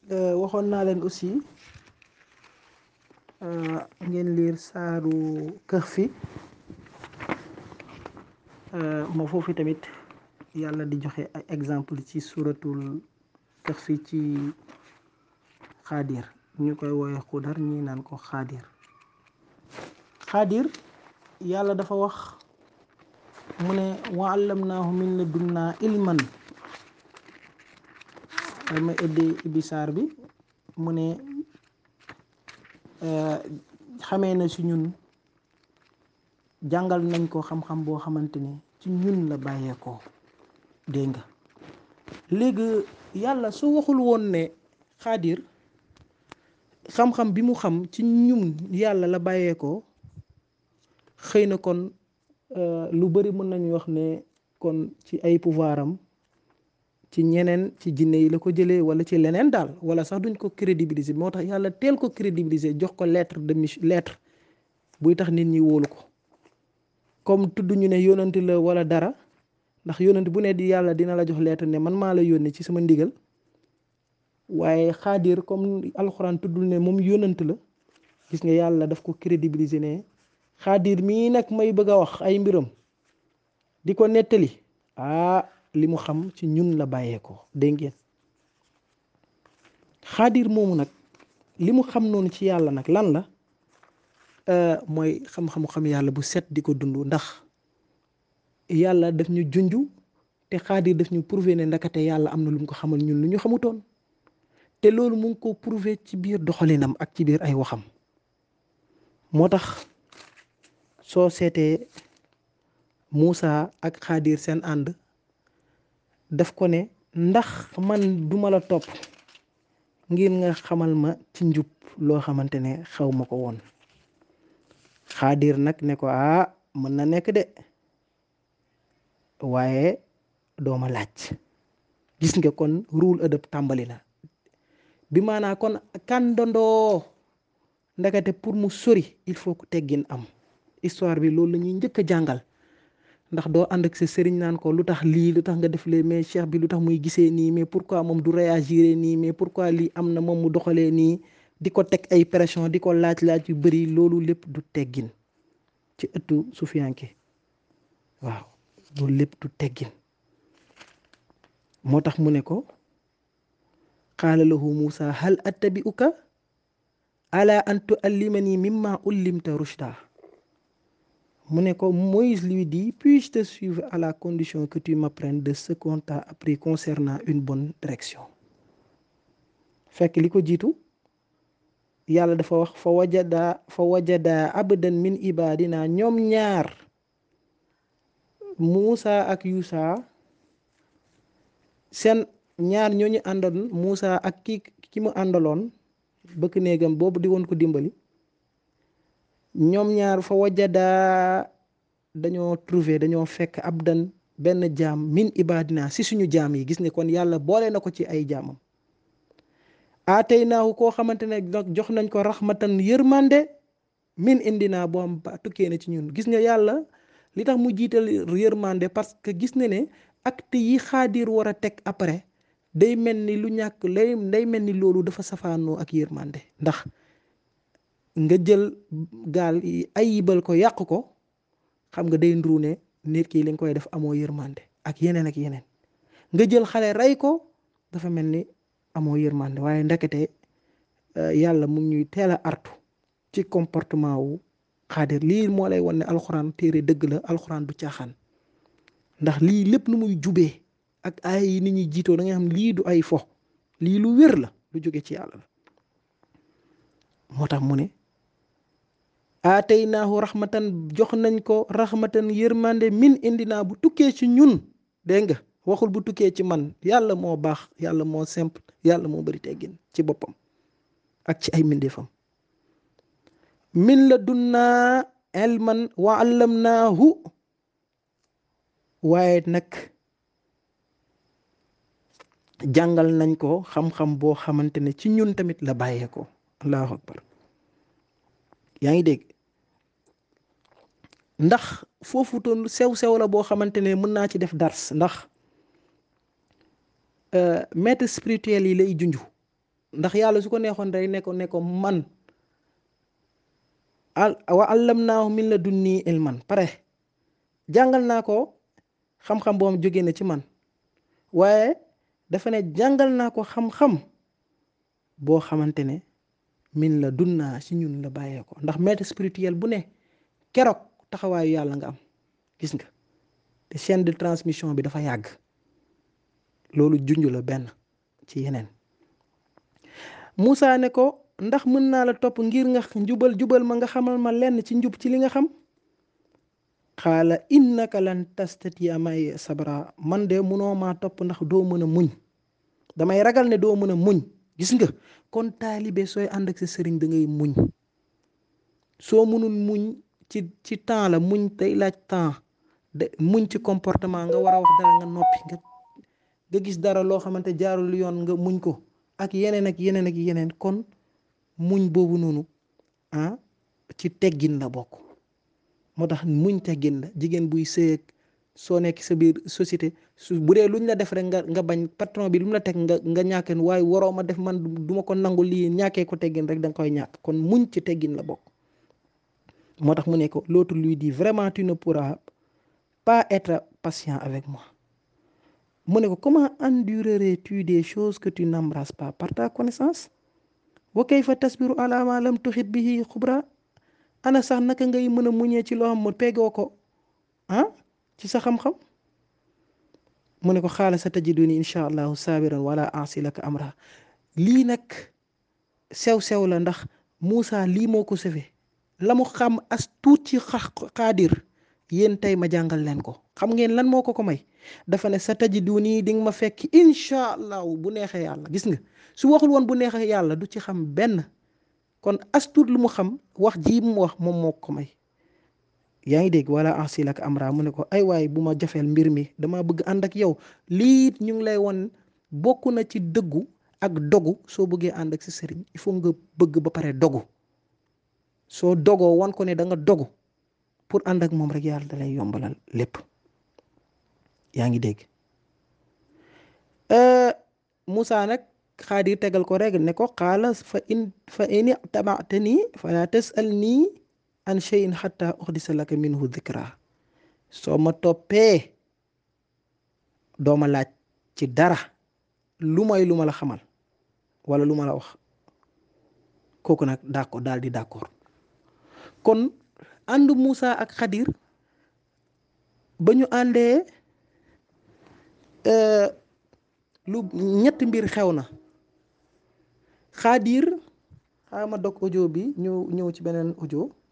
waxoon naa leen aussi ngeen liir saaru Kahfi moo foofu tamit yàlla di joxe ay exemple ci suratul Kahfi ci xaadir ñu koy woowe xudar ñi naan ko xaadir xaadir yàlla dafa wax mu ne wa allamnaahu min ladunnaa ilman ma ëddi ibbi saar bi mu ne xamee na si ñun jàngal nañ ko xam-xam boo xamante ne ci ñun la bàyyeekoo dégg nga léegi yàlla su waxul woon ne xaadir xam-xam bi mu xam ci ñun yàlla la bàyyeekoo xëy na kon lu bari mën nañu wax ne kon ci ay pouvoir am ci ñeneen ci jinne yi la ko jëlee wala ci leneen daal wala sax duñ ko crédibiliser moo tax yàlla teel ko crédibiliser jox ko lettre de mission lettre buy tax nit ñi wóolu ko comme tudd ñu ne yónnante la wala dara ndax yónnante bu ne di yàlla dina la jox lettre ne man maa la yónni ci sama ndigal waaye xaadir comme alxuraan tuddul ne moom yónnante la gis nga yàlla daf ko crédibiliser ne xaadir mii nag may bëgg a wax ay mbiram di ko nettali ah li mu xam ci ñun la bàyyeekoo dégg ngeen xaadir moomu nag li mu xam noonu ci yàlla nag lan la mooy xam-xamu xam yàlla bu set di ko dund ndax yàlla daf ñu junj te xaadir daf ñu prouver ne ndakate yàlla am na lu mu ko xamal ñun lu ñu xamutoon te loolu mu ngi ko prouver ci biir doxalinam ak ci biir ay waxam moo tax soo seetee Muusa ak xaadir seen ànd daf ko ne ndax man duma la topp ngir nga xamal ma ci njub loo xamante ne xaw ma ko woon xaadir nag ne ko ah mën na nekk de waaye dooma laaj gis nga kon ruul ëdëb tàmbali na bi maanaa kon kàndandoo ndakate pour mu sori il faut que teggin am histoire bi loolu la ñuy njëkk a jàngal ndax doo ànd ak sa sëriñ naan ko lu tax lii lu tax nga def lee mais cheikh bi lu tax muy gisee nii mais pourquoi moom du réagir nii mais pourquoi lii am na moom mu doxalee nii di ko teg ay pression di ko laaj-laaj yu bari loolu lépp du teggin ci ëttu sufiyanke waaw loolu lépp du teggin moo tax mu ne ko qaala lahu Muusa hal attabi'uka ala an tuallimani mimma ullimta rushda mu ne ko Moïse lui dit puis-je te suivre à la condition que tu m'apprennes de ce qu'on t'a appris concernant une bonne direction fekk li ko jiitu yàlla dafa wax fa wajada fa wajada abdan min ibadina ñoom ñaar Muusa ak Yuusa seen ñaar ñooñu àndoon Muusa ak ki ki mu àndaloon bëkk néegam boobu di woon ko dimbali ñoom ñaar fa wajada dañoo trouver dañoo fekk abdan benn jaam min ibadina si suñu jaam yi gis nga kon yàlla boole na ko ci ay jaamam aatay naahu koo xamante ne jox nañ ko raxmatan yërmande min indina boo am ba tukkee na ci ñun gis nga yàlla li tax mu jiital yërmande parce que gis na ne acte yi xaadir war a teg après day mel ni lu ñàkk lay day mel ni loolu dafa safaanoo ak yërmande ndax nga jël gaal ayibal ko yàq ko xam nga day ndru ne nit ki li nga koy def amoo yërmande ak yeneen ak yeneen nga jël xale rey ko dafa mel ni amoo yërmande waaye ndekete yàlla mu ñuy teel a artu ci comportement wu xaadir lii moo lay wan ne alxuraan téere dëgg la alxuraan du caaxaan ndax lii lépp nu muy jubee ak ay yi ni ñuy jiitoo da nga xam lii du ay fo lii lu wér la lu jóge ci yàlla la moo tax mu ne aataynaahu raxmatan jox nañ ko raxmatan yërmande min indi naa bu tukkee ci ñun dégg nga waxul bu tukkee ci man yàlla moo baax yàlla moo simple yàlla moo bari teggin ci boppam ak ci ay mbindeefam min la dunnaa ilman wa allamnaahu waaye nag jàngal nañ ko xam-xam boo xamante ne ci ñun tamit la bàyyeekoo allahu akbar yaa ngi dégg ndax foofu toon sew-sew la boo xamante ne mën naa ci def dars ndax maître spirituel yi lay junj ndax yàlla su ko neexoon day ne ko ne ko man al wa allamnaahu min ladunni ilman pare jàngal naa ko xam-xam boobu jóge na ci man waaye dafa ne jàngal naa ko xam-xam boo xamante ne min la dunnaa ci ñun la bàyyee ko ndax maître spirituel bu ne keroog taxawaayu yàlla nga am gis nga te chaîne de transmission bi dafa yàgg loolu junj la benn ci yeneen Moussa ne ko ndax mën naa la topp ngir nga njubal jubal ma nga xamal ma lenn ci njub ci li nga xam xaala innaka lan tastatia may sabra man de munoo maa topp ndax doo mën a muñ damay ragal ne doo mën a muñ gis nga kon taalibe sooy ànd ak sa sëriñ da ngay muñ soo mënul muñ ci ci temps la muñ tey laaj temps de muñ ci comportement nga war a wax dara nga noppi nga nga gis dara loo xamante jaarul yoon nga muñ ko ak yeneen ak yeneen ak yeneen kon muñ boobu noonu ah ci teggin la bokk moo tax muñ teggin la jigéen buy sëy soo nekk sa biir société su bu dee luñ la def rek nga nga bañ patron bi lu mu la teg nga nga ñàkkeen waaye waroo ma def man du ma ko nangu lii ñàkkee ko teggin rek da nga koy ñàkk kon muñ ci teggin la bokk moo tax mu ne ko l'autre lui dit vraiment tu ne pourras pas être patient avec moi mu ne ko comment endurerais-tu des choses que tu n'embrasses pas par ta connaissance wa kayfa tasbiru ala ma lam tuhit bihi xubra ana sax naka ngay mën a muñee ci loo xam mu peegoo ko ah ci sa xam-xam mu ne ko xaala sa tajiduni incha allahu sabiran wala asi laka amra lii nag sew-sew la ndax Moussa lii moo ko sëfe la mu xam as tuut ci xaadir yéen tey ma jàngal leen ko xam ngeen lan moo ko ko may dafa ne sa tajiduni di nga ma fekk incha allahu bu neexee yàlla gis nga su waxul woon bu neexee yàlla du ci xam benn kon as tuut lu mu xam wax ji mu wax moom moo ko may yaa ngi dégg wala ansil ak amra mu ne ko ay waay bu ma jafeel mbir mi dama bëgg ànd ak yow lii ñu ngi lay won bokk na ci dëggu ak dogu soo bëggee ànd ak sa sëriñ il faut nga bëgg ba pare dogu soo dogoo wan ko ne da nga dogu pour ànd ak moom rek yàlla da lay yombalal lépp yaa ngi dégg Moussa nag xaadir tegal ko rek ne ko xaala fa in fa in tabaatani fala tasal nii an cheyin xata uxdisa laka minhu dikra soo ma toppee dooma laaj ci dara lu may lu ma la xamal wala lu ma la wax kooku nag d'accord daal di d'accord kon ànd Moussa ak Xadir ba ñu àndee lu ñetti mbir xew na Xadir xaaral ma dog audio bi ñu ñëw ci beneen audio